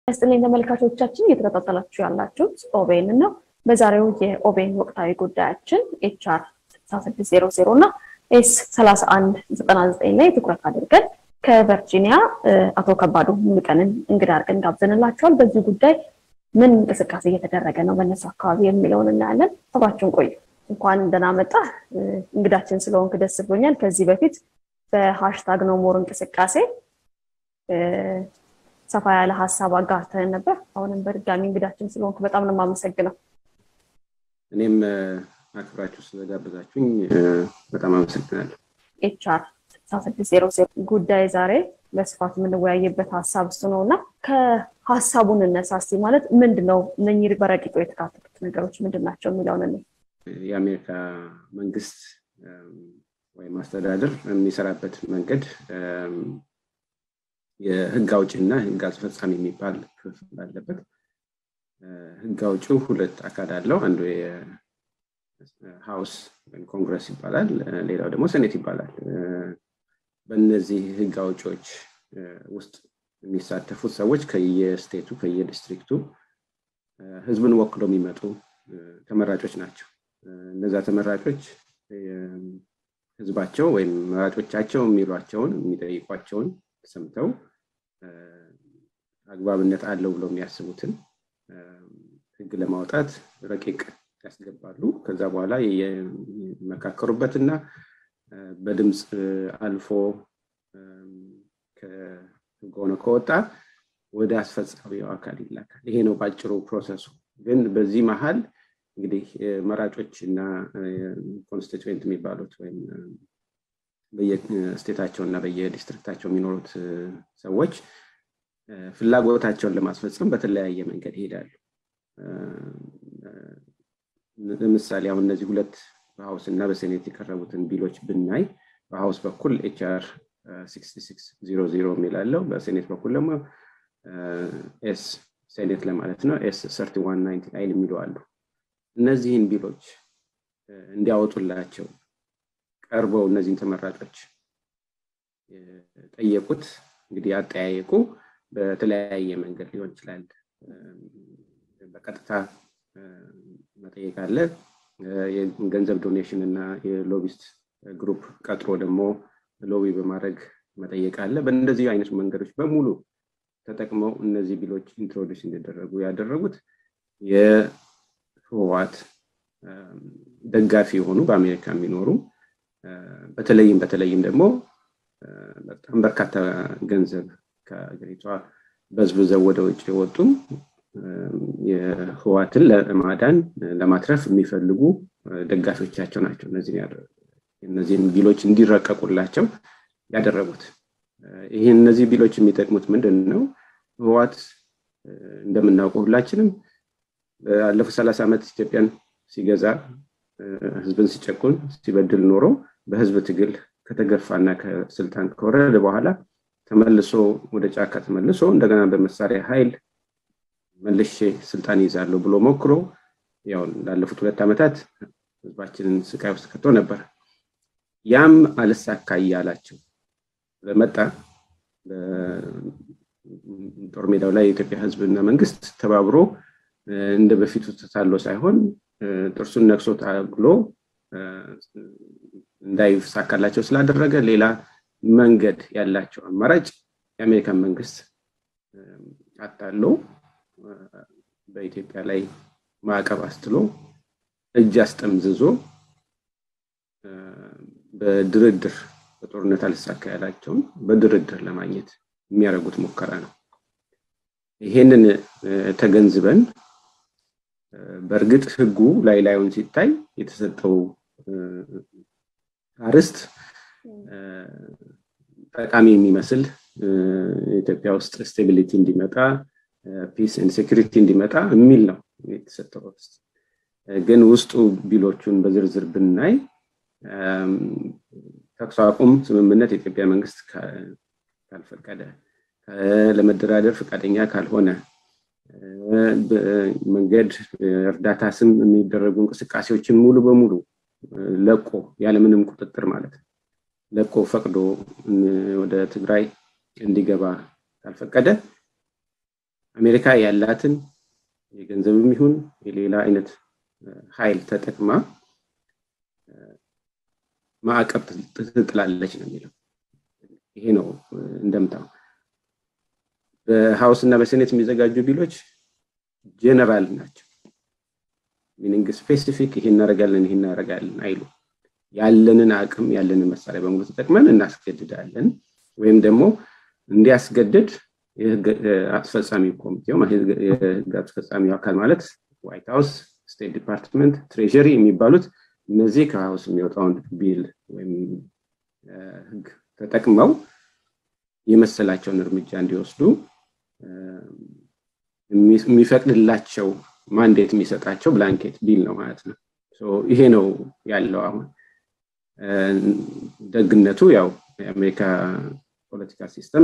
ያስጥልኝ ተመልካቾቻችን እየተከታተላችሁ ያላችሁት ኦቤን ነው። በዛሬው የኦቤን ወቅታዊ ጉዳያችን ኤችአር 6600 እና ኤስ 3199 ላይ ትኩረት አድርገን ከቨርጂኒያ አቶ ከባዱ ሙሉቀንን እንግዳ አድርገን ጋብዘንላቸዋል። በዚህ ጉዳይ ምን እንቅስቃሴ እየተደረገ ነው በእነሱ አካባቢ የሚለውን እናያለን። አብራችሁን ቆዩ። እንኳን ደህና መጣ እንግዳችን ስለሆንክ ደስ ብሎኛል። ከዚህ በፊት በሃሽታግ ነው ሞር እንቅስቃሴ ሰፋ ያለ ሀሳብ አጋርተን ነበር። አሁንም በድጋሚ እንግዳችን ስለሆንክ በጣም ነው የማመሰግነው። እኔም አክብራችሁ ስለጋበዛችሁኝ በጣም አመሰግናለሁ። ኤችአር 6600 ጉዳይ ዛሬ በስፋት የምንወያይበት ሀሳብ እሱ ነው እና ከሀሳቡን እነሳ እስኪ ማለት ምንድን ነው እነኚህ በረቂቁ የተካተቱት ነገሮች ምንድን ናቸው የሚለውን እኔ የአሜሪካ መንግስት ወይም አስተዳደር የሚሰራበት መንገድ የህግ አውጭና ህግ አስፈጻሚ የሚባል ክፍል አለበት። ህግ አውጭው ሁለት አካል አለው። አንዱ የሀውስ ወይም ኮንግረስ ይባላል፣ ሌላው ደግሞ ሴኔት ይባላል። በእነዚህ ህግ አውጪዎች ውስጥ የሚሳተፉት ሰዎች ከየስቴቱ ከየዲስትሪክቱ ህዝብን ወክሎ የሚመጡ ተመራጮች ናቸው። እነዛ ተመራጮች ህዝባቸው ወይም መራጮቻቸው የሚሏቸውን የሚጠይቋቸውን ሰምተው አግባብነት አለው ብለው የሚያስቡትን ህግ ለማውጣት ረቂቅ ያስገባሉ። ከዛ በኋላ የሚመካከሩበትና በድምፅ አልፎ ህግ ሆኖ ከወጣ ወደ አስፈጻሚው አካል ይላካል። ይሄ ነው ባጭሩ ፕሮሰሱ። ግን በዚህ መሀል እንግዲህ መራጮች እና ኮንስቲትዌንት የሚባሉት ወይም በየስቴታቸው እና በየዲስትሪክታቸው የሚኖሩት ሰዎች ፍላጎታቸውን ለማስፈጸም በተለያየ መንገድ ይሄዳሉ። ለምሳሌ አሁን እነዚህ ሁለት በሀውስ እና በሴኔት የቀረቡትን ቢሎች ብናይ በሀውስ በኩል ኤችአር 6600 የሚላለው በሴኔት በኩል ደግሞ ኤስ ሴኔት ለማለት ነው ኤስ 3199 የሚሉ አሉ። እነዚህን ቢሎች እንዲያወጡላቸው ቀርበው እነዚህን ተመራጮች ጠየቁት። እንግዲህ አጠያየቁ በተለያየ መንገድ ሊሆን ይችላል። በቀጥታ መጠየቅ አለ። የገንዘብ ዶኔሽን እና የሎቢስት ግሩፕ ቀጥሮ ደግሞ ሎቢ በማድረግ መጠየቅ አለ። በእንደዚህ አይነት መንገዶች በሙሉ ተጠቅመው እነዚህ ቢሎች ኢንትሮዲስ እንዲደረጉ ያደረጉት የህወሓት ደጋፊ የሆኑ በአሜሪካ የሚኖሩ በተለይም በተለይም ደግሞ በጣም በርካታ ገንዘብ ከሀገሪቷ በዝብዘው ወደ ውጭ የወጡ የህዋትን ለማዳን ለማትረፍ የሚፈልጉ ደጋፊዎቻቸው ናቸው። እነዚህን ቢሎች እንዲረቀቁላቸው ያደረጉት። ይህን እነዚህ ቢሎች የሚጠቅሙት ምንድን ነው? ህዋት እንደምናውቀው ሁላችንም ባለፉት ሰላሳ ዓመት ኢትዮጵያን ሲገዛ ህዝብን ሲጨቁን ሲበድል ኖሮ በህዝብ ትግል ከተገፋና ከስልጣን ከወረደ በኋላ ተመልሶ ወደ ጫካ ተመልሶ እንደገና በመሳሪያ ኃይል መልሼ ስልጣን ይዛለሁ ብሎ ሞክሮ ያው ላለፉት ሁለት ዓመታት ህዝባችንን ስቃይ ውስጥ ከቶ ነበር። ያም አልሳካ እያላቸው ለመጣ ጦር ሜዳው ላይ የኢትዮጵያ ህዝብና መንግስት ተባብሮ እንደ በፊቱ ተታሎ ሳይሆን ጥርሱን ነክሶ ታግሎ እንዳይሳካላቸው ስላደረገ ሌላ መንገድ ያላቸው አማራጭ የአሜሪካን መንግስት አታሎ በኢትዮጵያ ላይ ማዕቀብ አስትሎ እጅ አስጠምዝዞ በድርድር በጦርነት አልሳካ ያላቸውን በድርድር ለማግኘት የሚያደርጉት ሙከራ ነው። ይሄንን ተገንዝበን በእርግጥ ህጉ ላይ ላዩን ሲታይ የተሰጠው አርስት ጠቃሚ የሚመስል ኢትዮጵያ ውስጥ ስቴቢሊቲ እንዲመጣ ፒስ ኤንድ ሴኩሪቲ እንዲመጣ የሚል ነው የተሰጠው አርስት። ግን ውስጡ ቢሎቹን በዝርዝር ብናይ ተኩስ አቁም ስምምነት የኢትዮጵያ መንግስት ካልፈቀደ፣ ለመደራደር ፈቃደኛ ካልሆነ መንገድ እርዳታ ስም የሚደረጉ እንቅስቃሴዎችን ሙሉ በሙሉ ለቆ ያለምንም ቁጥጥር ማለት ነው ለቆ ፈቅዶ ወደ ትግራይ እንዲገባ ካልፈቀደ አሜሪካ ያላትን የገንዘብም ይሁን የሌላ አይነት ኃይል ተጠቅማ ማዕቀብ ትጥላለች ነው የሚለው። ይሄ ነው እንደምታው በሀውስ እና በሴኔት የሚዘጋጁ ቢሎች ጀነራል ናቸው። ሚኒንግ ስፔሲፊክ ይሄ እናደርጋለን ይሄ እናደርጋለን አይሉ ያለንን አቅም ያለንን መሳሪያ በሙሉ ተጠቅመን እናስገድዳለን ወይም ደግሞ እንዲያስገድድ የህግ አስፈጻሚ ኮሚቴው የህግ አስፈጻሚው አካል ማለት ዋይት ሀውስ፣ ስቴት ዲፓርትመንት፣ ትሬዥሪ የሚባሉት እነዚህ ከሀውስ የሚወጣውን ቢል ወይም ህግ ተጠቅመው የመሰላቸውን እርምጃ እንዲወስዱ የሚፈቅድላቸው ማንዴት የሚሰጣቸው ብላንኬት ቢል ነው ማለት ነው። ይሄ ነው ያለው አሁን ደግነቱ ያው የአሜሪካ ፖለቲካ ሲስተም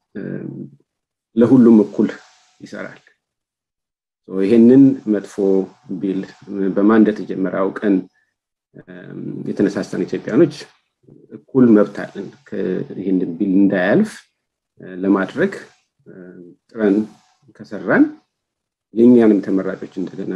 ለሁሉም እኩል ይሰራል። ይሄንን መጥፎ ቢል በማን እንደተጀመረ አውቀን የተነሳሳን ኢትዮጵያኖች እኩል መብት አለን። ይህንን ቢል እንዳያልፍ ለማድረግ ጥረን ከሰራን የእኛንም ተመራጮች እንደገና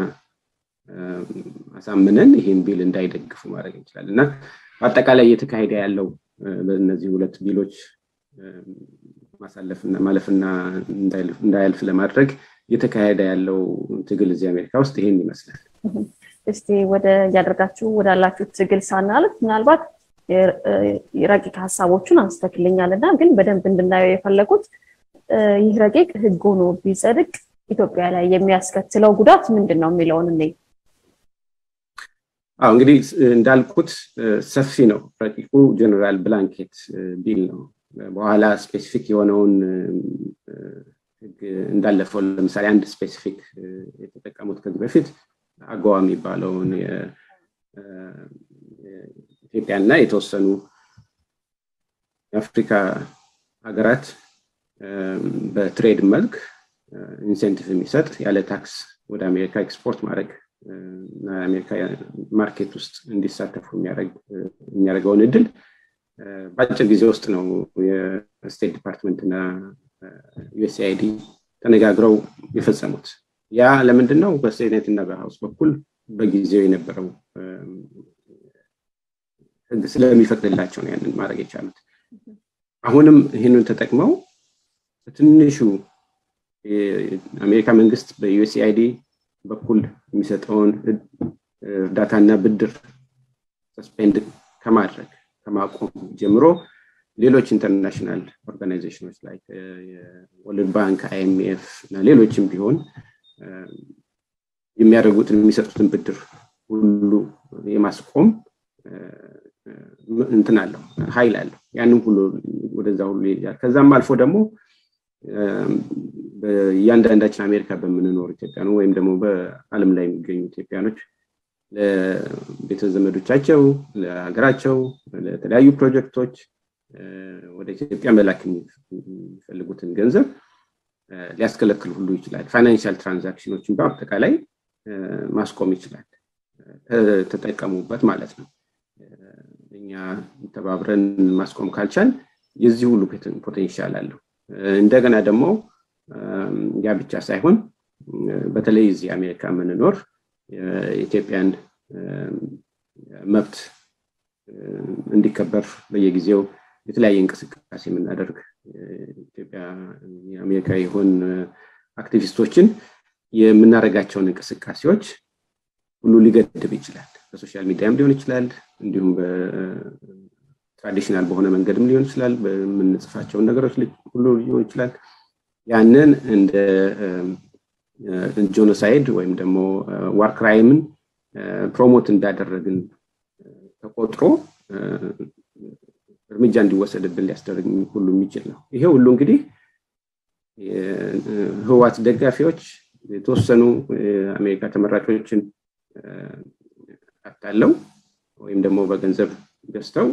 አሳምነን ይህን ቢል እንዳይደግፉ ማድረግ እንችላለን እና በአጠቃላይ እየተካሄደ ያለው በእነዚህ ሁለት ቢሎች ማሳለፍና ማለፍና እንዳያልፍ ለማድረግ እየተካሄደ ያለው ትግል እዚህ አሜሪካ ውስጥ ይሄን ይመስላል። እስቲ ወደ እያደረጋችሁ ወዳላችሁ ትግል ሳናልፍ ምናልባት ረቂቅ ሀሳቦቹን አንስተክልኛል እና ግን በደንብ እንድናየው የፈለጉት ይህ ረቂቅ ህግ ሆኖ ቢጸድቅ ኢትዮጵያ ላይ የሚያስከትለው ጉዳት ምንድን ነው የሚለውን እኔ አዎ እንግዲህ እንዳልኩት ሰፊ ነው ረቂቁ ጀነራል ብላንኬት ቢል ነው በኋላ ስፔሲፊክ የሆነውን ህግ እንዳለፈው ለምሳሌ አንድ ስፔሲፊክ የተጠቀሙት ከዚህ በፊት አገዋ የሚባለውን ኢትዮጵያና የተወሰኑ የአፍሪካ ሀገራት በትሬድ መልክ ኢንሴንቲቭ የሚሰጥ ያለ ታክስ ወደ አሜሪካ ኤክስፖርት ማድረግ እና የአሜሪካ ማርኬት ውስጥ እንዲሳተፉ የሚያደርገውን እድል በአጭር ጊዜ ውስጥ ነው የስቴት ዲፓርትመንት እና ዩኤስአይዲ ተነጋግረው የፈጸሙት። ያ ለምንድን ነው? በሴኔት እና በሀውስ በኩል በጊዜው የነበረው ህግ ስለሚፈቅድላቸው ነው ያንን ማድረግ የቻሉት። አሁንም ይህንን ተጠቅመው በትንሹ የአሜሪካ መንግስት በዩኤስአይዲ በኩል የሚሰጠውን እርዳታና ብድር ሰስፔንድ ከማድረግ ከማቆም ጀምሮ ሌሎች ኢንተርናሽናል ኦርጋናይዜሽኖች ላይ የወርልድ ባንክ፣ አይኤምኤፍ እና ሌሎችም ቢሆን የሚያደርጉትን የሚሰጡትን ብድር ሁሉ የማስቆም እንትን አለው ኃይል አለው። ያንም ሁሉ ወደዛ ሁሉ ይሄዳል። ከዛም አልፎ ደግሞ እያንዳንዳችን አሜሪካ በምንኖር ኢትዮጵያኑ ወይም ደግሞ በአለም ላይ የሚገኙ ኢትዮጵያኖች ለቤተ ዘመዶቻቸው፣ ለሀገራቸው፣ ለተለያዩ ፕሮጀክቶች ወደ ኢትዮጵያ መላክ የሚፈልጉትን ገንዘብ ሊያስከለክል ሁሉ ይችላል። ፋይናንሻል ትራንዛክሽኖችን በአጠቃላይ ማስቆም ይችላል። ተጠቀሙበት ማለት ነው። እኛ ተባብረን ማስቆም ካልቻል የዚህ ሁሉ ፖቴንሻል አለው። እንደገና ደግሞ ያ ብቻ ሳይሆን በተለይ እዚህ አሜሪካ የምንኖር የኢትዮጵያን መብት እንዲከበር በየጊዜው የተለያየ እንቅስቃሴ የምናደርግ ኢትዮጵያ የአሜሪካ የሆን አክቲቪስቶችን የምናደርጋቸውን እንቅስቃሴዎች ሁሉ ሊገድብ ይችላል። በሶሻል ሚዲያም ሊሆን ይችላል፣ እንዲሁም በትራዲሽናል በሆነ መንገድም ሊሆን ይችላል። በምንጽፋቸውን ነገሮች ሁሉ ሊሆን ይችላል። ያንን እንደ ጆኖሳይድ ወይም ደግሞ ዋር ክራይምን ፕሮሞት እንዳደረግን ተቆጥሮ እርምጃ እንዲወሰድብን ሊያስደርግ ሁሉ የሚችል ነው። ይሄ ሁሉ እንግዲህ ህዋት ደጋፊዎች የተወሰኑ የአሜሪካ ተመራጮችን አታለው ወይም ደግሞ በገንዘብ ገዝተው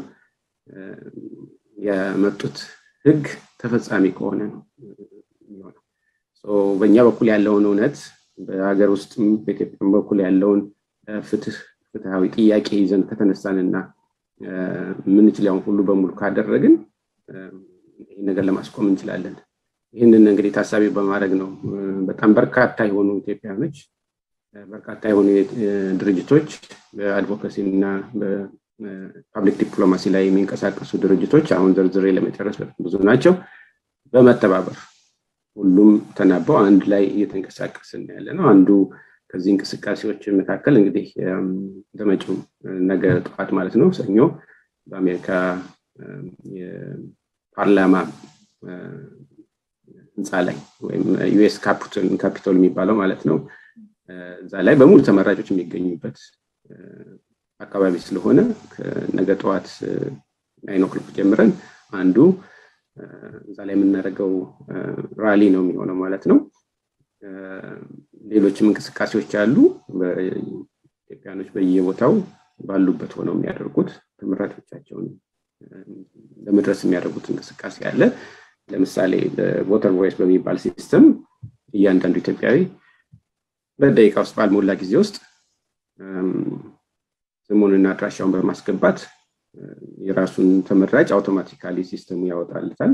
ያመጡት ህግ ተፈጻሚ ከሆነ ነው የሚሆነው። በእኛ በኩል ያለውን እውነት በሀገር ውስጥም በኢትዮጵያ በኩል ያለውን ፍትህ ፍትሃዊ ጥያቄ ይዘን ከተነሳንና የምንችለውን ሁሉ በሙሉ ካደረግን ይህ ነገር ለማስቆም እንችላለን። ይህንን እንግዲህ ታሳቢ በማድረግ ነው በጣም በርካታ የሆኑ ኢትዮጵያኖች በርካታ የሆኑ ድርጅቶች በአድቮካሲ እና በፓብሊክ ዲፕሎማሲ ላይ የሚንቀሳቀሱ ድርጅቶች አሁን ዝርዝሬ ለመጨረስ ብዙ ናቸው በመተባበር ሁሉም ተናበው አንድ ላይ እየተንቀሳቀስን ያለ ነው አንዱ ከዚህ እንቅስቃሴዎች መካከል እንግዲህ በመጪው ነገ ጠዋት ማለት ነው ሰኞ በአሜሪካ የፓርላማ ህንፃ ላይ ወይም ዩኤስ ካፒቶል የሚባለው ማለት ነው እዛ ላይ በሙሉ ተመራጮች የሚገኙበት አካባቢ ስለሆነ ነገ ጠዋት ናይን ኦክሎክ ጀምረን አንዱ እዛ ላይ የምናደርገው ራሊ ነው የሚሆነው ማለት ነው ሌሎችም እንቅስቃሴዎች አሉ ኢትዮጵያኖች በየቦታው ባሉበት ሆነው የሚያደርጉት ተመራጮቻቸውን ለመድረስ የሚያደርጉት እንቅስቃሴ አለ ለምሳሌ በቮተር ቮይስ በሚባል ሲስተም እያንዳንዱ ኢትዮጵያዊ በደቂቃ ውስጥ ባልሞላ ጊዜ ውስጥ ስሙንና አድራሻውን በማስገባት የራሱን ተመራጭ አውቶማቲካሊ ሲስተሙ ያወጣልታል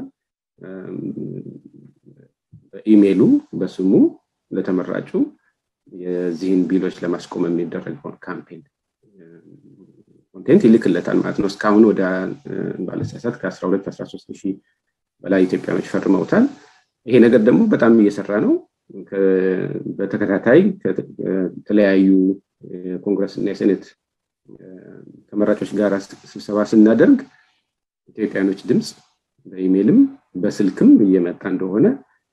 በኢሜይሉ በስሙ ለተመራጩ የዚህን ቢሎች ለማስቆም የሚደረገውን ካምፔን ኮንቴንት ይልክለታል ማለት ነው እስካሁን ወደ ባለሳሳት ከ12 13 ሺህ በላይ ኢትዮጵያኖች ፈርመውታል ይሄ ነገር ደግሞ በጣም እየሰራ ነው በተከታታይ ከተለያዩ የኮንግረስ እና የሴኔት ተመራጮች ጋር ስብሰባ ስናደርግ ኢትዮጵያኖች ድምፅ በኢሜይልም በስልክም እየመጣ እንደሆነ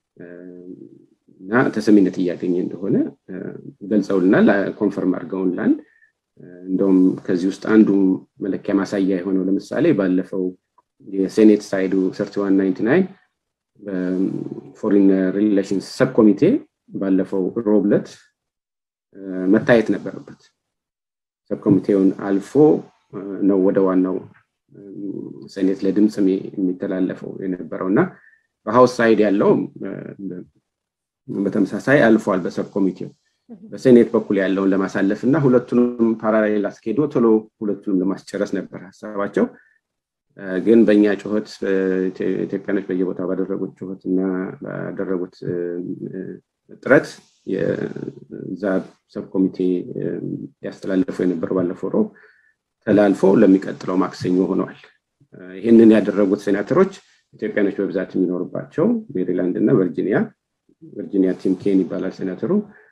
እና ተሰሚነት እያገኘ እንደሆነ ገልጸውልናል ኮንፈርም አድርገውልናል እንደውም ከዚህ ውስጥ አንዱ መለኪያ ማሳያ የሆነው ለምሳሌ ባለፈው የሴኔት ሳይዱ ሰርቲዋን ናይንቲ ናይን በፎሪን ሪሌሽንስ ሰብ ኮሚቴ ባለፈው ሮብለት መታየት ነበረበት ሰብ ኮሚቴውን አልፎ ነው ወደ ዋናው ሴኔት ለድምፅ የሚተላለፈው የነበረው እና በሀውስ ሳይድ ያለው በተመሳሳይ አልፏል በሰብ ኮሚቴው በሴኔት በኩል ያለውን ለማሳለፍ እና ሁለቱንም ፓራሌል አስኬዶ ቶሎ ሁለቱንም ለማስጨረስ ነበር ሀሳባቸው ግን በእኛ ጩኸት ኢትዮጵያኖች በየቦታው ባደረጉት ጩኸት እና ባደረጉት ጥረት የዛ ሰብ ኮሚቴ ያስተላለፉ የነበረው ባለፈው ሮብ ተላልፎ ለሚቀጥለው ማክሰኞ ሆነዋል ይህንን ያደረጉት ሴናተሮች ኢትዮጵያኖች በብዛት የሚኖሩባቸው ሜሪላንድ እና ቨርጂኒያ ቨርጂኒያ ቲም ኬን ይባላል ሴናተሩ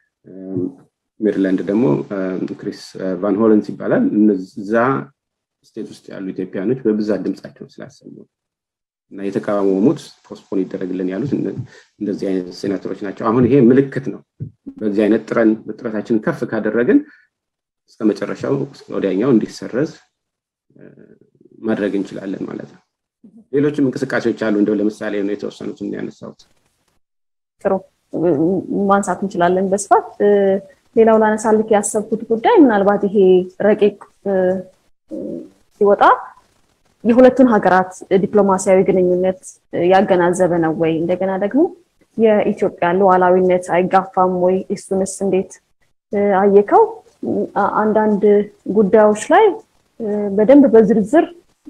ሜሪላንድ ደግሞ ክሪስ ቫን ሆለንስ ይባላል እነዛ ስቴት ውስጥ ያሉ ኢትዮጵያኖች በብዛት ድምፃቸውን ስላሰሙ እና የተቃወሙት ፖስፖን ይደረግልን ያሉት እንደዚህ አይነት ሴናተሮች ናቸው አሁን ይሄ ምልክት ነው በዚህ አይነት ጥረን ጥረታችንን ከፍ ካደረግን እስከ መጨረሻው ወዲያኛው እንዲሰረዝ ማድረግ እንችላለን ማለት ነው ሌሎችም እንቅስቃሴዎች አሉ እንደው ለምሳሌ ነው የተወሰኑትን ያነሳሁት ጥሩ ማንሳት እንችላለን በስፋት ሌላው ላነሳልክ ያሰብኩት ጉዳይ ምናልባት ይሄ ረቂቅ ሲወጣ የሁለቱን ሀገራት ዲፕሎማሲያዊ ግንኙነት ያገናዘበ ነው ወይ እንደገና ደግሞ የኢትዮጵያ ሉዓላዊነት አይጋፋም ወይ እሱንስ እንዴት አየከው አንዳንድ ጉዳዮች ላይ በደንብ በዝርዝር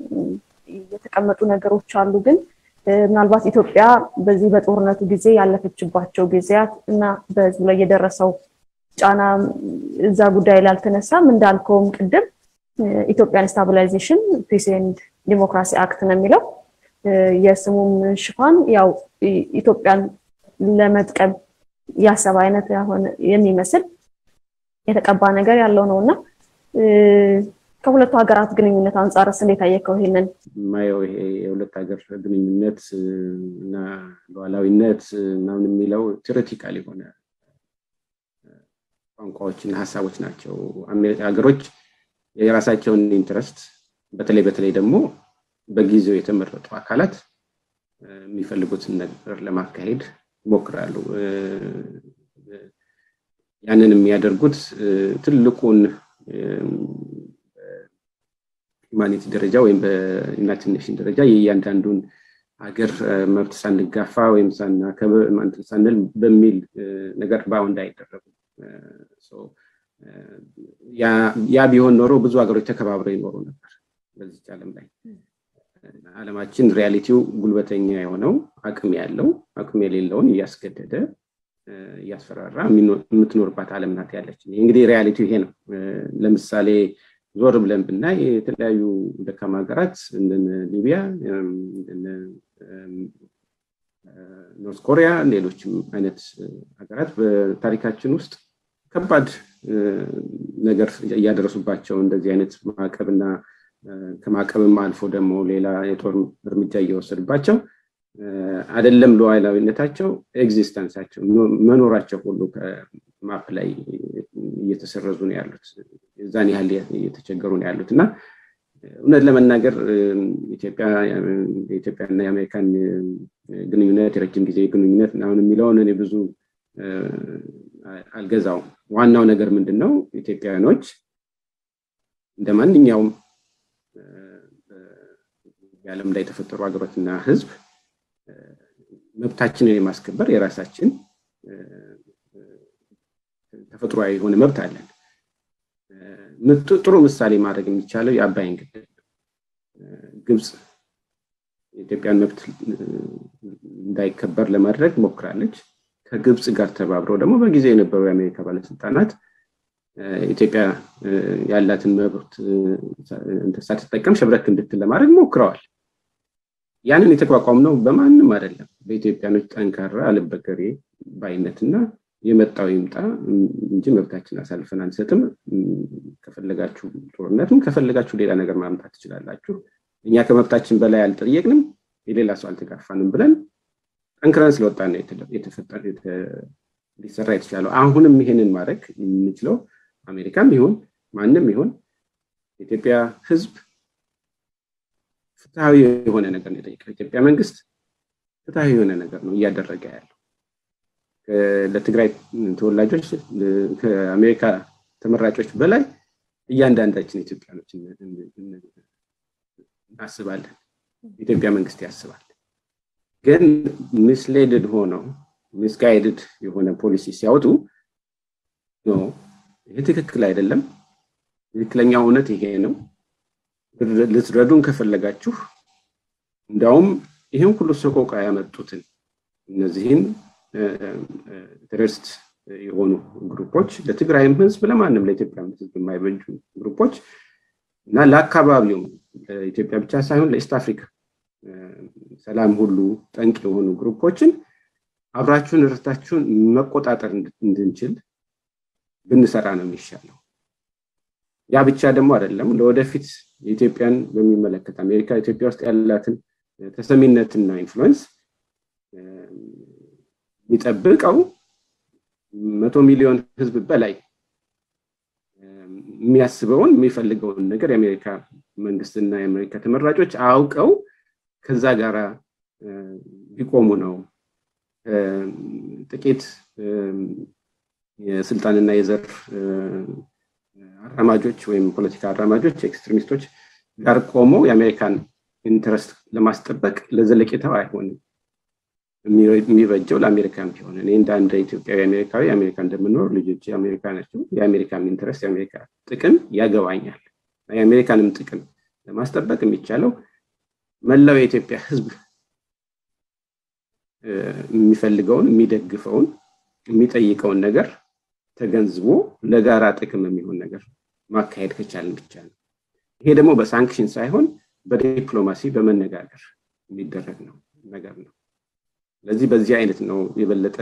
የተቀመጡ ነገሮች አሉ ግን ምናልባት ኢትዮጵያ በዚህ በጦርነቱ ጊዜ ያለፈችባቸው ጊዜያት እና በህዝቡ ላይ የደረሰው ጫና እዛ ጉዳይ ላይ አልተነሳም እንዳልከውም ቅድም ኢትዮጵያን ስታቢላይዜሽን ፒስ ኤንድ ዲሞክራሲ አክት ነው የሚለው የስሙም ሽፋን ያው ኢትዮጵያን ለመጥቀም ያሰበ አይነት የሚመስል የተቀባ ነገር ያለው ነው እና ከሁለቱ ሀገራት ግንኙነት አንጻርስ እንዴት አየከው ይሄንን ማየው ይሄ የሁለት ሀገር ግንኙነት እና ሉዓላዊነት ምናምን የሚለው ቴዎሬቲካል የሆነ ቋንቋዎችና ሀሳቦች ናቸው ሀገሮች የራሳቸውን ኢንትረስት በተለይ በተለይ ደግሞ በጊዜው የተመረጡ አካላት የሚፈልጉትን ነገር ለማካሄድ ይሞክራሉ ያንን የሚያደርጉት ትልቁን ሁማኒቲ ደረጃ ወይም በዩናይትድ ኔሽን ደረጃ የእያንዳንዱን ሀገር መብት ሳንጋፋ ወይም ሳናከብር ሳንል በሚል ነገር ባውንድ አይደረጉም ያ ቢሆን ኖሮ ብዙ ሀገሮች ተከባብረው ይኖሩ ነበር በዚች ዓለም ላይ አለማችን ሪያሊቲው ጉልበተኛ የሆነው አቅም ያለው አቅም የሌለውን እያስገደደ እያስፈራራ የምትኖርባት ዓለም ናት ያለች። እንግዲህ ሪያሊቲ ይሄ ነው። ለምሳሌ ዞር ብለን ብናይ የተለያዩ ደካማ ሀገራት እንደነ ሊቢያ፣ ኖርት ኮሪያ፣ ሌሎችም አይነት ሀገራት በታሪካችን ውስጥ ከባድ ነገር እያደረሱባቸው እንደዚህ አይነት ማዕቀብና ከማዕቀብም አልፎ ደግሞ ሌላ የጦር እርምጃ እየወሰዱባቸው አይደለም ሉዓላዊነታቸው ኤግዚስተንሳቸው መኖራቸው ሁሉ ከማፕ ላይ እየተሰረዙ ነው ያሉት። እዛን ያህል እየተቸገሩ ነው ያሉት እና እውነት ለመናገር የኢትዮጵያና የአሜሪካን ግንኙነት የረጅም ጊዜ ግንኙነት አሁን የሚለውን እኔ ብዙ አልገዛውም። ዋናው ነገር ምንድን ነው? ኢትዮጵያውያኖች እንደ ማንኛውም የዓለም ላይ የተፈጠሩ ሀገሮችና ህዝብ መብታችንን የማስከበር የራሳችን ተፈጥሯዊ የሆነ መብት አለን። ጥሩ ምሳሌ ማድረግ የሚቻለው የአባይን ግድብ ግብፅ የኢትዮጵያን መብት እንዳይከበር ለማድረግ ሞክራለች። ከግብፅ ጋር ተባብረው ደግሞ በጊዜ የነበሩ የአሜሪካ ባለስልጣናት ኢትዮጵያ ያላትን መብት ሳትጠቀም ሸብረክ እንድትል ለማድረግ ሞክረዋል። ያንን የተቋቋም ነው በማንም አይደለም፣ በኢትዮጵያኖች ጠንካራ አልበገሬ ባይነትና የመጣው ይምጣ እንጂ መብታችን አሳልፈን አንሰጥም። ከፈለጋችሁ ጦርነትም ከፈለጋችሁ ሌላ ነገር ማምጣት ትችላላችሁ። እኛ ከመብታችን በላይ አልጠየቅንም፣ የሌላ ሰው አልተጋፋንም ብለን ጠንክረን ስለወጣን ነው ሊሰራ የተቻለው። አሁንም ይሄንን ማድረግ የምንችለው አሜሪካም ይሁን ማንም ይሁን የኢትዮጵያ ሕዝብ ፍትሐዊ የሆነ ነገር ነው የጠየቀው። የኢትዮጵያ መንግስት ፍትሐዊ የሆነ ነገር ነው እያደረገ ያለው። ለትግራይ ተወላጆች ከአሜሪካ ተመራጮች በላይ እያንዳንዳችን ኢትዮጵያኖች እናስባለን። የኢትዮጵያ መንግስት ያስባል። ግን ሚስሌድድ ሆነው ሚስጋይድድ የሆነ ፖሊሲ ሲያወጡ ይህ ትክክል አይደለም፣ ትክክለኛው እውነት ይሄ ነው፣ ልትረዱን ከፈለጋችሁ እንዲያውም ይህን ሁሉ ሰቆቃ ያመጡትን እነዚህን ቴሮሪስት የሆኑ ግሩፖች ለትግራይም ህዝብ ለማንም ለኢትዮጵያ ህዝብ የማይበጁ ግሩፖች እና ለአካባቢውም ለኢትዮጵያ ብቻ ሳይሆን ለኢስት አፍሪካ ሰላም ሁሉ ጠንቅ የሆኑ ግሩፖችን አብራችሁን ርታችሁን መቆጣጠር እንድንችል ብንሰራ ነው የሚሻለው። ያ ብቻ ደግሞ አይደለም። ለወደፊት የኢትዮጵያን በሚመለከት አሜሪካ ኢትዮጵያ ውስጥ ያላትን ተሰሚነትና ኢንፍሉዌንስ የሚጠብቀው መቶ ሚሊዮን ህዝብ በላይ የሚያስበውን የሚፈልገውን ነገር የአሜሪካ መንግስትና የአሜሪካ ተመራጮች አውቀው ከዛ ጋር ቢቆሙ ነው። ጥቂት የስልጣንና የዘር አራማጆች ወይም ፖለቲካ አራማጆች ኤክስትሪሚስቶች ጋር ቆመው የአሜሪካን ኢንትረስት ለማስጠበቅ ለዘለቄታው አይሆንም። የሚበጀው ለአሜሪካን ቢሆን እኔ እንደ አንድ ኢትዮጵያዊ አሜሪካዊ አሜሪካ እንደምኖር ልጆች የአሜሪካ ናቸው። የአሜሪካን ኢንትረስት የአሜሪካ ጥቅም ያገባኛል። የአሜሪካንም ጥቅም ለማስጠበቅ የሚቻለው መላው የኢትዮጵያ ህዝብ የሚፈልገውን የሚደግፈውን የሚጠይቀውን ነገር ተገንዝቦ ለጋራ ጥቅም የሚሆን ነገር ማካሄድ ከቻልን ብቻ ነው። ይሄ ደግሞ በሳንክሽን ሳይሆን በዲፕሎማሲ በመነጋገር የሚደረግ ነው ነገር ነው። ስለዚህ በዚህ አይነት ነው የበለጠ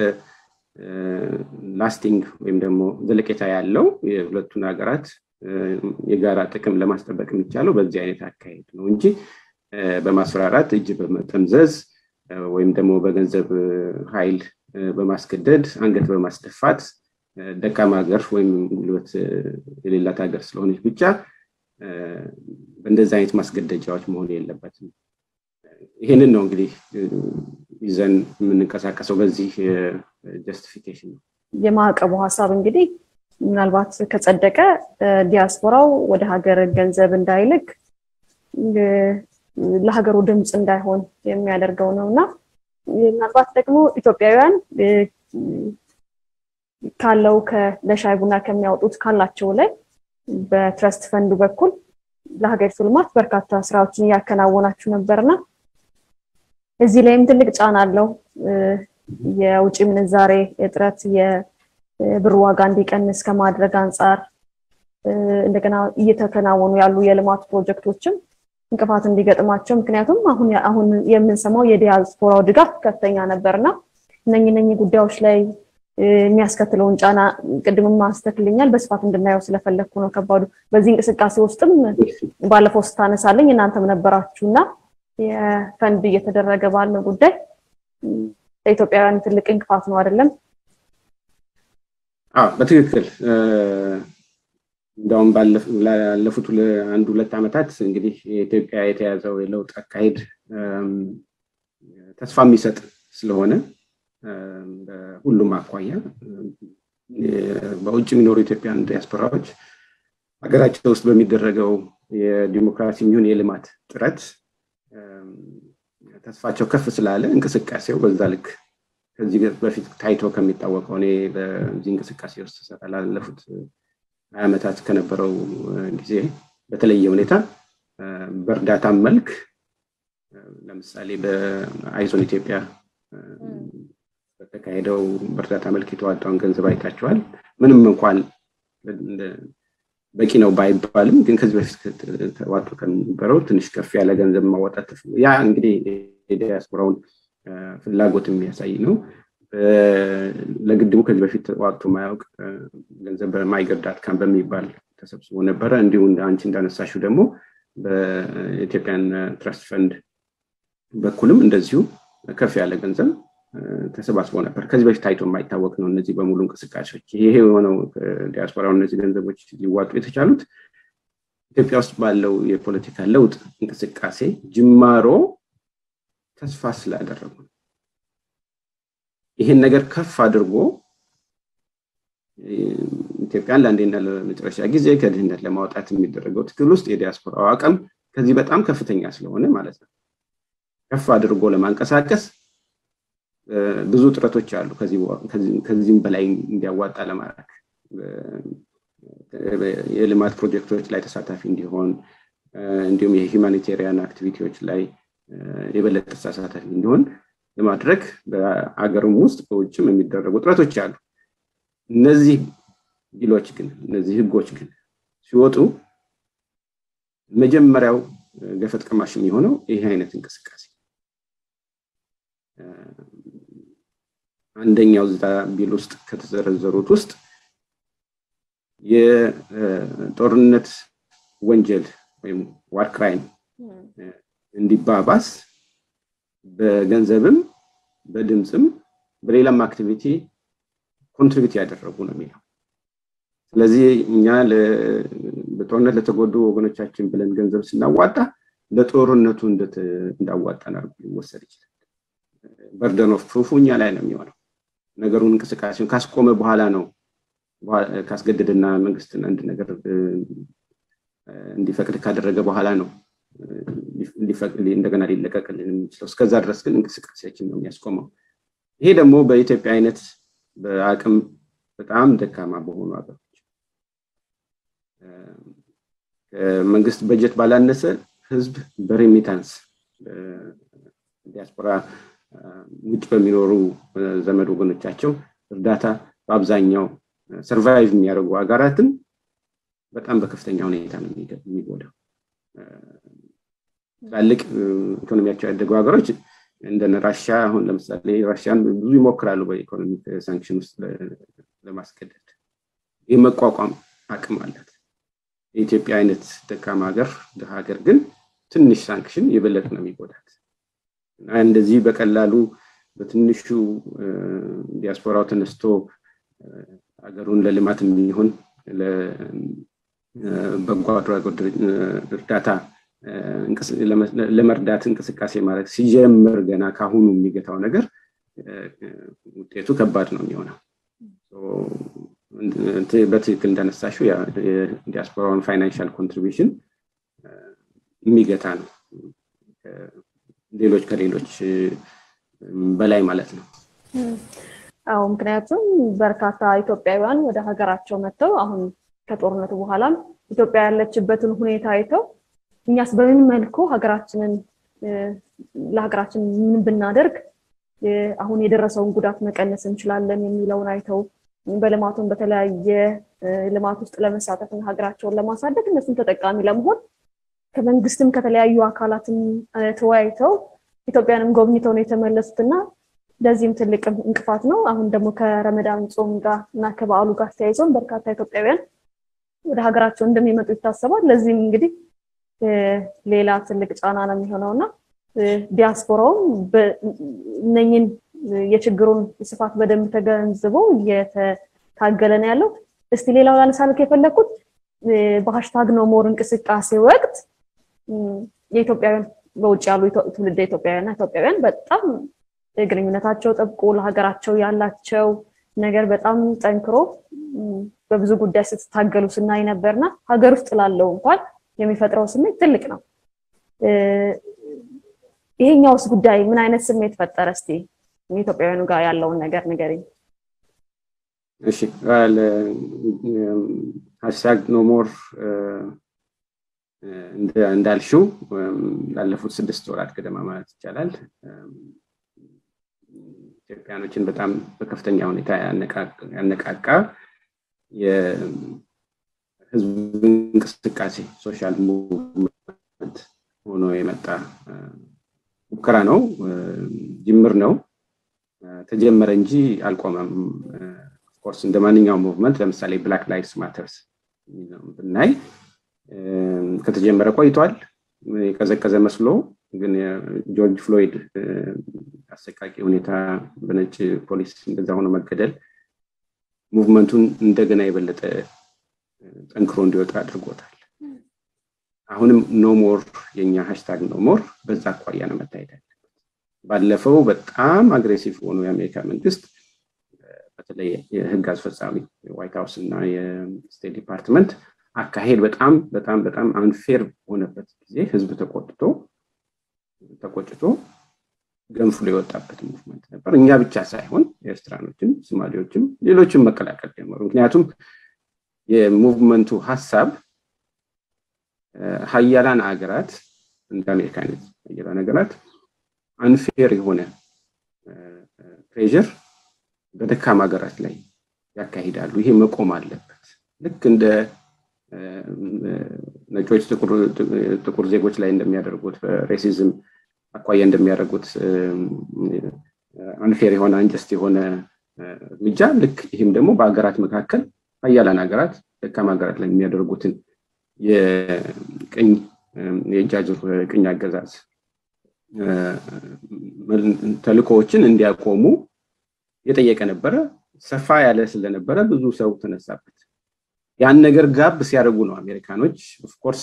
ላስቲንግ ወይም ደግሞ ዘለቄታ ያለው የሁለቱን ሀገራት የጋራ ጥቅም ለማስጠበቅ የሚቻለው በዚህ አይነት አካሄድ ነው እንጂ በማስፈራራት እጅ በመጠምዘዝ ወይም ደግሞ በገንዘብ ኃይል በማስገደድ አንገት በማስደፋት ደካማ ሀገር ወይም ጉልበት የሌላት ሀገር ስለሆነች ብቻ በእንደዚህ አይነት ማስገደጃዎች መሆን የለበትም። ይህንን ነው እንግዲህ ይዘን የምንንቀሳቀሰው በዚህ ጀስቲፊኬሽን ነው። የማዕቀቡ ሀሳብ እንግዲህ ምናልባት ከጸደቀ ዲያስፖራው ወደ ሀገር ገንዘብ እንዳይልክ ለሀገሩ ድምፅ እንዳይሆን የሚያደርገው ነው እና ምናልባት ደግሞ ኢትዮጵያውያን ካለው ለሻይ ቡና ከሚያወጡት ካላቸው ላይ በትረስት ፈንዱ በኩል ለሀገሪቱ ልማት በርካታ ስራዎችን እያከናወናችሁ ነበርና እዚህ ላይም ትልቅ ጫና አለው። የውጭ ምንዛሬ እጥረት የብር ዋጋ እንዲቀንስ ከማድረግ አንጻር እንደገና እየተከናወኑ ያሉ የልማት ፕሮጀክቶችም እንቅፋት እንዲገጥማቸው ምክንያቱም አሁን አሁን የምንሰማው የዲያስፖራው ድጋፍ ከፍተኛ ነበርና እነኚህ እነኚህ ጉዳዮች ላይ የሚያስከትለውን ጫና ቅድምም አንስተክልኛል በስፋት እንድናየው ስለፈለግኩ ነው። ከባዱ በዚህ እንቅስቃሴ ውስጥም ባለፈው ስታነሳለኝ እናንተም ነበራችሁ እና የፈንድ እየተደረገ ባለው ጉዳይ ለኢትዮጵያውያን ትልቅ እንቅፋት ነው አይደለም? አዎ በትክክል እንደውም ባለፉት አንድ ሁለት ዓመታት እንግዲህ የኢትዮጵያ የተያዘው የለውጥ አካሄድ ተስፋ የሚሰጥ ስለሆነ በሁሉም አኳያ በውጭ የሚኖሩ ኢትዮጵያን ዲያስፖራዎች ሀገራቸው ውስጥ በሚደረገው የዲሞክራሲ የሚሆን የልማት ጥረት ተስፋቸው ከፍ ስላለ እንቅስቃሴው በዛ ልክ ከዚህ በፊት ታይቶ ከሚታወቀው እኔ በዚህ እንቅስቃሴ ውስጥ ሰራ ላለፉት ሀያ ዓመታት ከነበረው ጊዜ በተለየ ሁኔታ በእርዳታ መልክ ለምሳሌ በአይዞን ኢትዮጵያ በተካሄደው በእርዳታ መልክ የተዋጣውን ገንዘብ አይታቸዋል። ምንም እንኳን በቂ ነው ባይባልም ግን ከዚህ በፊት ተዋጡ ከነበረው ትንሽ ከፍ ያለ ገንዘብ ማወጣት ያ እንግዲህ የዲያስፖራውን ፍላጎት የሚያሳይ ነው። ለግድቡ ከዚህ በፊት ተዋጥቶ ማያውቅ ገንዘብ በማይገር ዳትካም በሚባል ተሰብስቦ ነበረ። እንዲሁም አንቺ እንዳነሳሽው ደግሞ በኢትዮጵያን ትረስት ፈንድ በኩልም እንደዚሁ ከፍ ያለ ገንዘብ ተሰባስቦ ነበር። ከዚህ በፊት ታይቶ የማይታወቅ ነው። እነዚህ በሙሉ እንቅስቃሴዎች ይሄ የሆነው ዲያስፖራው እነዚህ ገንዘቦች ሊዋጡ የተቻሉት ኢትዮጵያ ውስጥ ባለው የፖለቲካ ለውጥ እንቅስቃሴ ጅማሮ ተስፋ ስላደረጉ ነው። ይህን ነገር ከፍ አድርጎ ኢትዮጵያን ለአንዴና ለመጨረሻ ጊዜ ከድህነት ለማውጣት የሚደረገው ትግል ውስጥ የዲያስፖራው አቅም ከዚህ በጣም ከፍተኛ ስለሆነ ማለት ነው ከፍ አድርጎ ለማንቀሳቀስ ብዙ ጥረቶች አሉ። ከዚህም በላይ እንዲያዋጣ ለማድረግ የልማት ፕሮጀክቶች ላይ ተሳታፊ እንዲሆን እንዲሁም የሂውማኒቴሪያን አክቲቪቲዎች ላይ የበለጠ ተሳታፊ እንዲሆን ለማድረግ በአገርም ውስጥ በውጭም የሚደረጉ ጥረቶች አሉ። እነዚህ ቢሎች ግን እነዚህ ህጎች ግን ሲወጡ መጀመሪያው ገፈት ቀማሽ የሚሆነው ይህ አይነት እንቅስቃሴ አንደኛው እዛ ቢል ውስጥ ከተዘረዘሩት ውስጥ የጦርነት ወንጀል ወይም ዋር ክራይም እንዲባባስ በገንዘብም በድምፅም በሌላም አክቲቪቲ ኮንትሪቢዩት ያደረጉ ነው የሚለው። ስለዚህ እኛ በጦርነት ለተጎዱ ወገኖቻችን ብለን ገንዘብ ስናዋጣ ለጦርነቱ እንዳዋጣን አድርጎ ሊወሰድ ይችላል። በርደን ኦፍ ፕሩፉ እኛ ላይ ነው የሚሆነው። ነገሩን እንቅስቃሴውን ካስቆመ በኋላ ነው ካስገደደና መንግስትን አንድ ነገር እንዲፈቅድ ካደረገ በኋላ ነው እንደገና ሊለቀቅልን የሚችለው። እስከዛ ድረስ ግን እንቅስቃሴያችን ነው የሚያስቆመው። ይሄ ደግሞ በኢትዮጵያ አይነት በአቅም በጣም ደካማ በሆኑ ሀገሮች ከመንግስት በጀት ባላነሰ ህዝብ በሬሚታንስ ዲያስፖራ ውጭ በሚኖሩ ዘመድ ወገኖቻቸው እርዳታ በአብዛኛው ሰርቫይቭ የሚያደርጉ ሀገራትን በጣም በከፍተኛ ሁኔታ ነው የሚጎዳው። ትላልቅ ኢኮኖሚያቸው ያደጉ ሀገሮች እንደነ ራሻ አሁን ለምሳሌ ራሽያን ብዙ ይሞክራሉ በኢኮኖሚክ ሳንክሽን ውስጥ ለማስገደድ ይህ መቋቋም አቅም አላት። የኢትዮጵያ አይነት ደካማ ሀገር ድሃ ሀገር ግን ትንሽ ሳንክሽን የበለጠ ነው የሚጎዳት እና እንደዚህ በቀላሉ በትንሹ ዲያስፖራው ተነስቶ ሀገሩን ለልማት የሚሆን ለበጎ አድራጎት እርዳታ ለመርዳት እንቅስቃሴ ማድረግ ሲጀምር ገና ካሁኑ የሚገታው ነገር ውጤቱ ከባድ ነው የሚሆነው። በትክክል እንዳነሳሽው የዲያስፖራውን ፋይናንሻል ኮንትሪቢሽን የሚገታ ነው፣ ሌሎች ከሌሎች በላይ ማለት ነው። አዎ፣ ምክንያቱም በርካታ ኢትዮጵያውያን ወደ ሀገራቸው መጥተው አሁን ከጦርነቱ በኋላም ኢትዮጵያ ያለችበትን ሁኔታ አይተው እኛስ በምን መልኩ ሀገራችንን ለሀገራችን ምን ብናደርግ አሁን የደረሰውን ጉዳት መቀነስ እንችላለን የሚለውን አይተው በልማቱን በተለያየ ልማት ውስጥ ለመሳተፍ እና ሀገራቸውን ለማሳደግ እነሱም ተጠቃሚ ለመሆን ከመንግስትም ከተለያዩ አካላትም ተወያይተው ኢትዮጵያንም ጎብኝተው ነው የተመለሱት እና ለዚህም ትልቅ እንቅፋት ነው። አሁን ደግሞ ከረመዳን ጾም ጋር እና ከበዓሉ ጋር ተያይዘውን በርካታ ኢትዮጵያውያን ወደ ሀገራቸው እንደሚመጡ ይታሰባል። ለዚህም እንግዲህ ሌላ ትልቅ ጫና ነው የሚሆነው እና ዲያስፖራውም እነኝን የችግሩን ስፋት በደንብ ተገንዝቦ እየተታገለ ነው ያለው። እስቲ ሌላው ላነሳልክ የፈለግኩት በሀሽታግ ኖ ሞር እንቅስቃሴ ወቅት የኢትዮጵያውያን በውጭ ያሉ ትውልደ ኢትዮጵያውያንና ኢትዮጵያውያን በጣም ግንኙነታቸው ጠብቆ ለሀገራቸው ያላቸው ነገር በጣም ጠንክሮ በብዙ ጉዳይ ስትታገሉ ስናይ ነበርና ሀገር ውስጥ ላለው እንኳን የሚፈጥረው ስሜት ትልቅ ነው። ይሄኛውስ ጉዳይ ምን አይነት ስሜት ፈጠረ? እስቲ ኢትዮጵያውያኑ ጋር ያለውን ነገር ንገሪኝ። እሺ ሀሽታግ ኖሞር እንዳልሽው ላለፉት ስድስት ወራት ገደማ ማለት ይቻላል ኢትዮጵያኖችን በጣም በከፍተኛ ሁኔታ ያነቃቃ የህዝብ እንቅስቃሴ ሶሻል ሙቭመንት ሆኖ የመጣ ሙከራ ነው። ጅምር ነው። ተጀመረ እንጂ አልቆመም። ኦፍኮርስ እንደ ማንኛውም ሙቭመንት ለምሳሌ ብላክ ላይቭስ ማተርስ ብናይ ከተጀመረ ቆይቷል። የቀዘቀዘ መስሎ ግን ጆርጅ ፍሎይድ አሰቃቂ ሁኔታ በነጭ ፖሊስ እንደዛ ሆኖ መገደል ሙቭመንቱን እንደገና የበለጠ ጠንክሮ እንዲወጣ አድርጎታል። አሁንም ኖሞር የኛ ሃሽታግ ኖሞር በዛ አኳያ ነው መታየት ያለበት። ባለፈው በጣም አግሬሲቭ ሆኖ የአሜሪካ መንግስት በተለይ የህግ አስፈጻሚ የዋይት ሀውስ እና የስቴት ዲፓርትመንት አካሄድ በጣም በጣም በጣም አንፌር በሆነበት ጊዜ ህዝብ ተቆጥቶ ተቆጭቶ ገንፍሎ የወጣበት ሙቭመንት ነበር። እኛ ብቻ ሳይሆን ኤርትራኖችም፣ ሶማሌዎችም ሌሎችም መቀላቀል ጀመሩ። ምክንያቱም የሙቭመንቱ ሀሳብ ሀያላን ሀገራት እንደ አሜሪካ አይነት ሀያላን ሀገራት አንፌር የሆነ ፕሬዥር በደካማ ሀገራት ላይ ያካሂዳሉ። ይሄ መቆም አለበት። ልክ እንደ ነጮች ጥቁር ዜጎች ላይ እንደሚያደርጉት ሬሲዝም አኳያ እንደሚያደርጉት አንፌር የሆነ አንጀስት የሆነ እርምጃ ልክ ይህም ደግሞ በሀገራት መካከል ሀያላን ሀገራት ደካማ ሀገራት ላይ የሚያደርጉትን የቅኝ የእጅ አዙር ቅኝ አገዛዝ ተልኮዎችን እንዲያቆሙ የጠየቀ ነበረ። ሰፋ ያለ ስለነበረ ብዙ ሰው ተነሳበት። ያን ነገር ጋብ ሲያደርጉ ነው አሜሪካኖች ኦፍኮርስ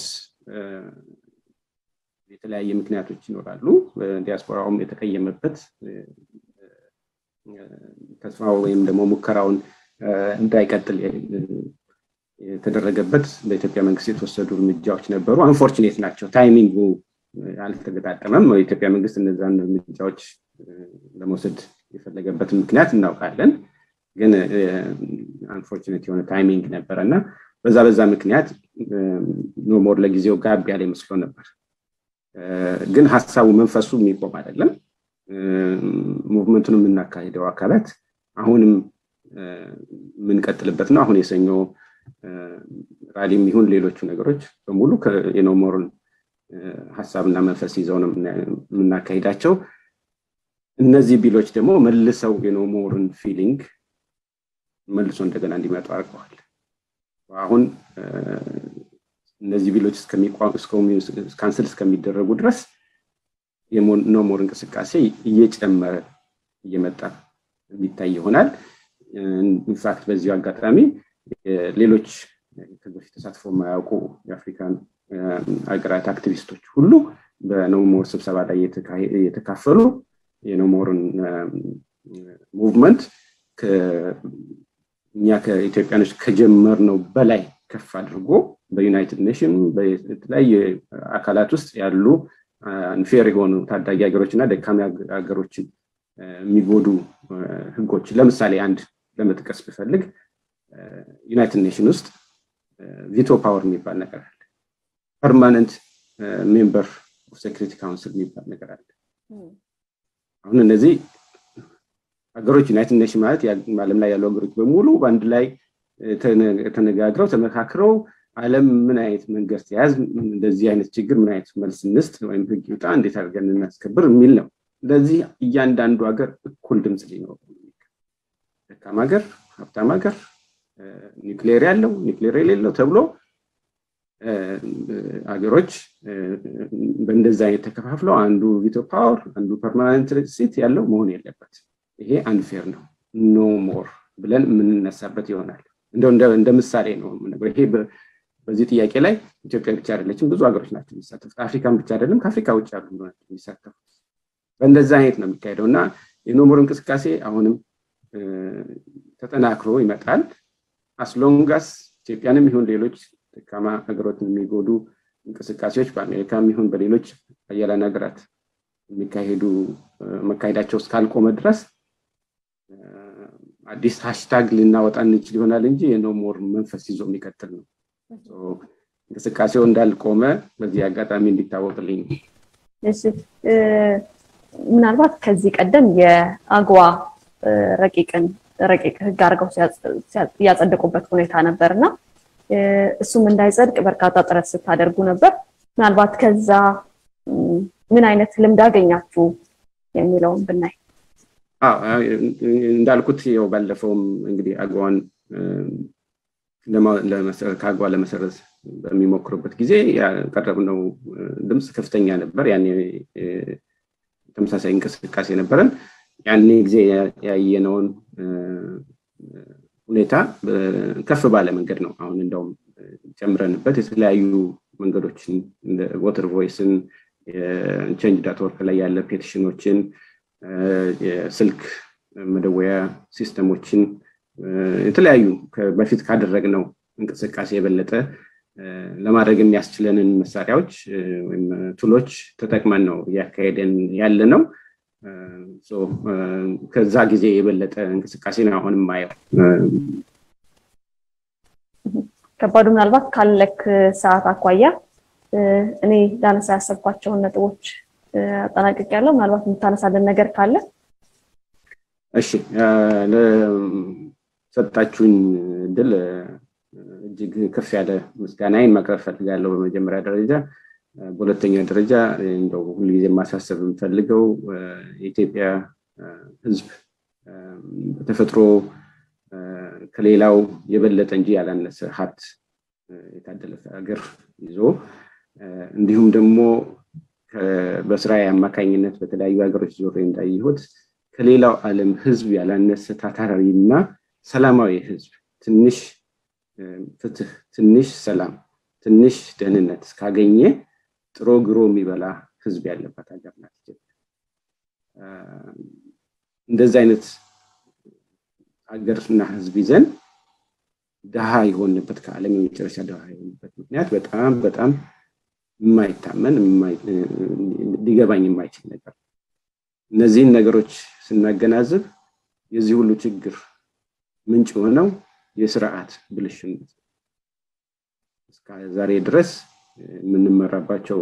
የተለያየ ምክንያቶች ይኖራሉ። ዲያስፖራውም የተቀየመበት ተስፋ ወይም ደግሞ ሙከራውን እንዳይቀጥል የተደረገበት በኢትዮጵያ መንግስት የተወሰዱ እርምጃዎች ነበሩ። አንፎርቹኔት ናቸው። ታይሚንጉ አልተገጣጠመም። የኢትዮጵያ መንግስት እነዛን እርምጃዎች ለመውሰድ የፈለገበትን ምክንያት እናውቃለን። ግን አንፎርቹኔት የሆነ ታይሚንግ ነበረ እና በዛ በዛ ምክንያት ኖሞር ለጊዜው ጋብ ያለ ይመስሎ ነበር። ግን ሀሳቡ መንፈሱ የሚቆም አይደለም። ሙቭመንቱን የምናካሂደው አካላት አሁንም የምንቀጥልበት ነው። አሁን የሰኞ ራሊም ይሁን ሌሎቹ ነገሮች በሙሉ የኖሞርን ሀሳብና መንፈስ ይዘው ነው የምናካሂዳቸው። እነዚህ ቢሎች ደግሞ መልሰው የኖሞርን ፊሊንግ መልሶ እንደገና እንዲመጡ አድርገዋል። አሁን እነዚህ ቢሎች ካንስል እስከሚደረጉ ድረስ የኖሞር እንቅስቃሴ እየጨመረ እየመጣ የሚታይ ይሆናል። ኢንፋክት በዚሁ አጋጣሚ ሌሎች ከዚህ በፊት ተሳትፎ የማያውቁ የአፍሪካን ሀገራት አክቲቪስቶች ሁሉ በኖሞር ስብሰባ ላይ የተካፈሉ የኖሞርን ሙቭመንት እኛ ከኢትዮጵያኖች ከጀመርነው በላይ ከፍ አድርጎ በዩናይትድ ኔሽን በተለያየ አካላት ውስጥ ያሉ አንፌር የሆኑ ታዳጊ ሀገሮች እና ደካሚ ሀገሮችን የሚጎዱ ህጎች ለምሳሌ አንድ ለመጥቀስ ብፈልግ ዩናይትድ ኔሽን ውስጥ ቪቶ ፓወር የሚባል ነገር አለ። ፐርማነንት ሜምበር ኦፍ ሴክሪቲ ካውንስል የሚባል ነገር አለ። አሁን እነዚህ ሀገሮች ዩናይትድ ኔሽን ማለት ዓለም ላይ ያሉ ሀገሮች በሙሉ በአንድ ላይ ተነጋግረው ተመካክረው ዓለም ምን አይነት መንገድ ተያዝ እንደዚህ አይነት ችግር ምን አይነት መልስ እንስጥ ወይም ህግ ይውጣ እንዴት አድርገን እናስከብር የሚል ነው። ስለዚህ እያንዳንዱ ሀገር እኩል ድምፅ ሊኖረው ደካማ ሀገር፣ ሀብታም ሀገር፣ ኒውክሌር ያለው ኒውክሌር የሌለው ተብሎ ሀገሮች በእንደዚህ አይነት ተከፋፍለው አንዱ ቪቶ ፓወር አንዱ ፐርማናንት ሲት ያለው መሆን የለበት። ይሄ አንፌር ነው ኖ ሞር ብለን የምንነሳበት ይሆናል። እንደው እንደ ምሳሌ ነው ይሄ በዚህ ጥያቄ ላይ ኢትዮጵያ ብቻ አይደለችም፣ ብዙ ሀገሮች ናቸው የሚሳተፉት። አፍሪካን ብቻ አይደለም፣ ከአፍሪካ ውጭ ያሉ ናቸው የሚሳተፉት። በእንደዛ አይነት ነው የሚካሄደው እና የኖሞር እንቅስቃሴ አሁንም ተጠናክሮ ይመጣል። አስሎንጋስ ኢትዮጵያንም ይሁን ሌሎች ደካማ ሀገሮችን የሚጎዱ እንቅስቃሴዎች በአሜሪካም ይሁን በሌሎች አያላን ሀገራት የሚካሄዱ መካሄዳቸው እስካልቆመ ድረስ አዲስ ሃሽታግ ልናወጣ እንችል ይሆናል እንጂ የኖሞር መንፈስ ይዞ የሚቀጥል ነው። እንቅስቃሴው እንዳልቆመ በዚህ አጋጣሚ እንዲታወቅልኝ ምናልባት ከዚህ ቀደም የአግዋ ረቂቅን ረቂቅ ህግ አድርገው ያጸደቁበት ሁኔታ ነበር እና እሱም እንዳይጸድቅ በርካታ ጥረት ስታደርጉ ነበር። ምናልባት ከዛ ምን አይነት ልምድ አገኛችሁ የሚለውን ብናይ። እንዳልኩት ያው ባለፈውም እንግዲህ አግዋን ከአግዋ ለመሰረዝ በሚሞክሩበት ጊዜ ያቀረብነው ድምፅ ከፍተኛ ነበር። ያኔ ተመሳሳይ እንቅስቃሴ ነበረን። ያኔ ጊዜ ያየነውን ሁኔታ ከፍ ባለ መንገድ ነው አሁን እንደውም ጨምረንበት የተለያዩ መንገዶችን እንደ ወተር ቮይስን ቼንጅ ዳት ወርክ ላይ ያለ ፔቲሽኖችን የስልክ መደወያ ሲስተሞችን የተለያዩ በፊት ካደረግነው እንቅስቃሴ የበለጠ ለማድረግ የሚያስችለንን መሳሪያዎች ወይም ቱሎች ተጠቅመን ነው እያካሄደን ያለ ነው። ከዛ ጊዜ የበለጠ እንቅስቃሴ ነው አሁን የማየው። ከባዱ ምናልባት ካለክ ሰዓት አኳያ እኔ ላነሳ ያሰብኳቸውን ነጥቦች አጠናቅቅ ያለው ምናልባት የምታነሳልን ነገር ካለ እሺ ለሰጣችሁኝ እድል እጅግ ከፍ ያለ ምስጋናዬን ማቅረብ ፈልጋለሁ በመጀመሪያ ደረጃ በሁለተኛ ደረጃ እንደው ሁልጊዜ ማሳሰብ የምፈልገው የኢትዮጵያ ህዝብ በተፈጥሮ ከሌላው የበለጠ እንጂ ያላነሰ ሀብት የታደለ ሀገር ይዞ እንዲሁም ደግሞ በስራ አማካኝነት በተለያዩ ሀገሮች ዞሬ እንዳየሁት ከሌላው ዓለም ህዝብ ያላነሰ ታታራዊ እና ሰላማዊ ህዝብ ትንሽ ፍትህ፣ ትንሽ ሰላም፣ ትንሽ ደህንነት እስካገኘ ጥሮ ግሮ የሚበላ ህዝብ ያለባት ሀገር ናት ኢትዮጵያ። እንደዚህ አይነት ሀገርና ህዝብ ይዘን ድሃ የሆንበት ከዓለም የመጨረሻ ድሃ የሆንበት ምክንያት በጣም በጣም የማይታመን ሊገባኝ የማይችል ነገር እነዚህን ነገሮች ስናገናዝብ የዚህ ሁሉ ችግር ምንጭ የሆነው የስርዓት ብልሽነት እስከ ዛሬ ድረስ የምንመራባቸው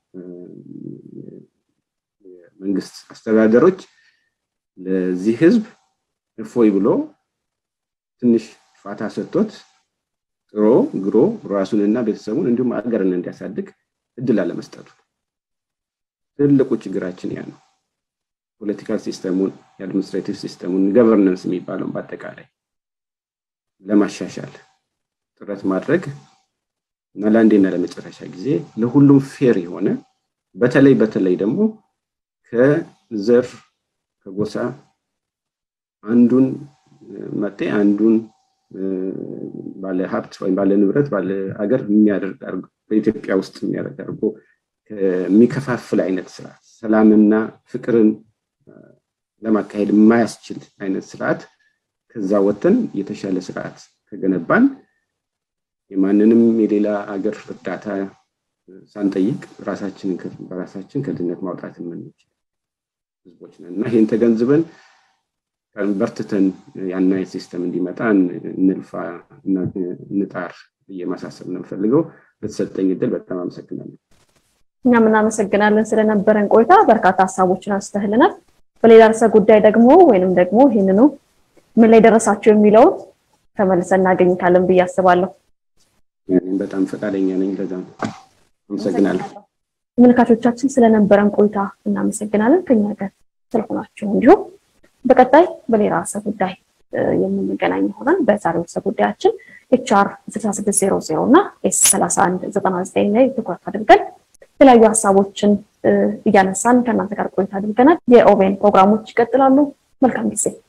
መንግስት አስተዳደሮች ለዚህ ህዝብ እፎይ ብሎ ትንሽ ፋታ ሰጥቶት ጥሮ ግሮ ራሱንና ቤተሰቡን እንዲሁም አገርን እንዲያሳድግ እድል አለመስጠቱ ትልቁ ችግራችን ያ ነው። ፖለቲካል ሲስተሙን የአድሚኒስትሬቲቭ ሲስተሙን ገቨርነንስ የሚባለውን በአጠቃላይ ለማሻሻል ጥረት ማድረግ እና ለአንዴና ለመጨረሻ ጊዜ ለሁሉም ፌር የሆነ በተለይ በተለይ ደግሞ ከዘር ከጎሳ አንዱን መጤ አንዱን ባለ ሀብት ወይም ባለ ንብረት ባለ ሀገር የሚያደርግ በኢትዮጵያ ውስጥ የሚያደርግ አድርጎ የሚከፋፍል አይነት ስርዓት ሰላምና ፍቅርን ለማካሄድ የማያስችል አይነት ስርዓት ከዛ ወጥተን የተሻለ ስርዓት ከገነባን የማንንም የሌላ ሀገር እርዳታ ሳንጠይቅ ራሳችንን በራሳችን ከድህነት ማውጣት የምንችል ህዝቦች ነን እና ይህን ተገንዝበን በርትተን ያን አይነት ሲስተም እንዲመጣ እንልፋ እንጣር ብዬ ማሳሰብ ነው የምፈልገው። በተሰጠኝ እድል በጣም አመሰግናለሁ። እኛም እናመሰግናለን ስለነበረን ቆይታ። በርካታ ሀሳቦችን አንስተህልናል። በሌላ ርዕሰ ጉዳይ ደግሞ ወይንም ደግሞ ይህንኑ ምን ላይ ደረሳቸው የሚለውን ተመልሰን እናገኝታለን ብዬ አስባለሁ። በጣም ፈቃደኛ ነኝ። ለዛ ነው አመሰግናለሁ። ተመልካቾቻችን ስለነበረን ቆይታ እናመሰግናለን። ከኛ ጋር ስለሆናችሁ እንዲሁም በቀጣይ በሌላ ርዕሰ ጉዳይ የምንገናኝ ይሆናል። በዛሬው ርዕሰ ጉዳያችን ኤችአር 6600 እና ኤስ 3199 ላይ ትኩረት አድርገን የተለያዩ ሀሳቦችን እያነሳን ከእናንተ ጋር ቆይታ አድርገናል። የኦቤን ፕሮግራሞች ይቀጥላሉ። መልካም ጊዜ